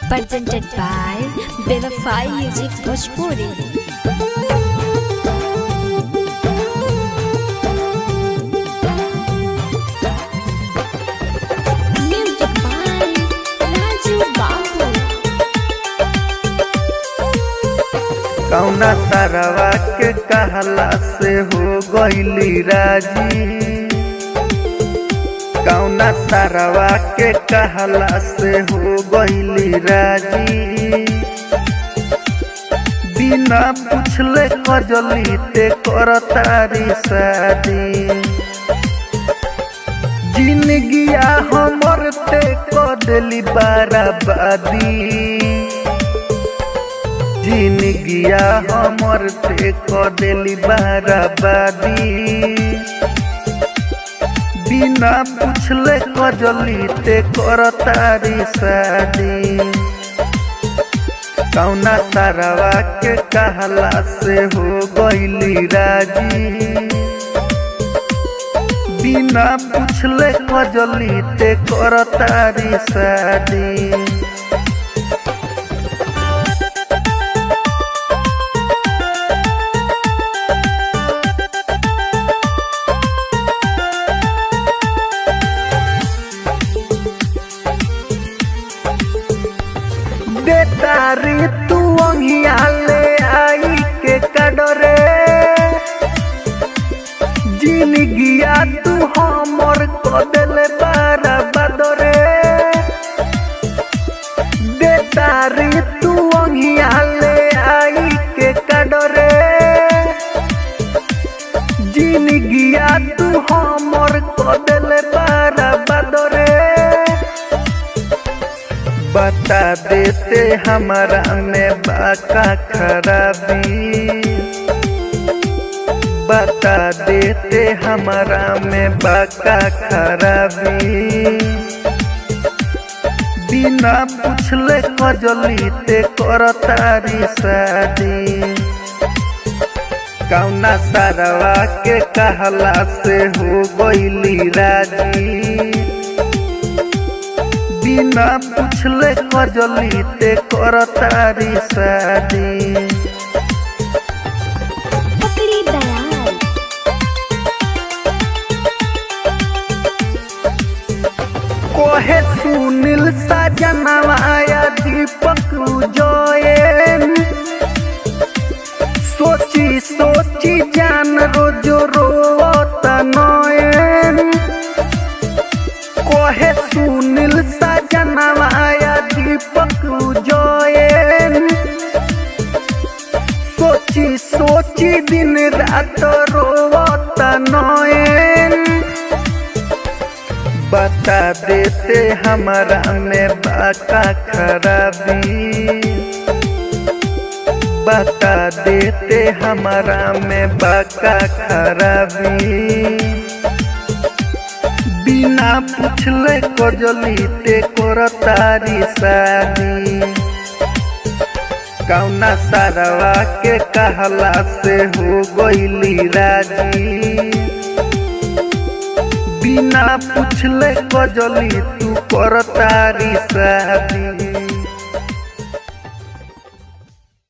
presented by Bevafai Music Bhojpuri. Music by Raju Babu. कौना तरवा के कहला से हो गईली राजी कौना तरवा के कहला से हो गईली राजी बिना पूछले कजली ते करतारी शादी जिंदगिया हमर ते कदली बाराबादी जिंदगिया हमर ते कदेली बाराबादी बिना पूछले कजली ते करतारी शादी कौना तारवा के कहला से हो गईली राजी बिना पूछले कजली ते करतारी शादी बेतारी तू अंगिया ले आई के कडरे जिंदगिया तू हमर कदल बारा बदरे बेतारी तू अंगिया ले आई के कडरे जिंदगिया तू हमर कदल बारा बदरे बता देते हमारा में बाका खराबी बता देते हमारा में बाका खराबी बिना पूछले कजली ते करतारी शादी कौना सारवा के कहला से हो गईली राजी बिना पूछले कजली ते करतारी शादी पकड़ी दयाल कोहे सुनील सजनवाया दीपक उजयन सोची सोची जान रोजो रोत नयन कोहे सुनील सजनवाया दीपक उजयन सोची सोची दिन रात रोवत नयन बता देते हमारा में बाका खराबी बता देते हमारा में बाका खराबी बिना पूछले कजली ते करतारी शादी कौना सारवा के कहला से हो गईली राजी बिना पूछले कजली तू करतारी शादी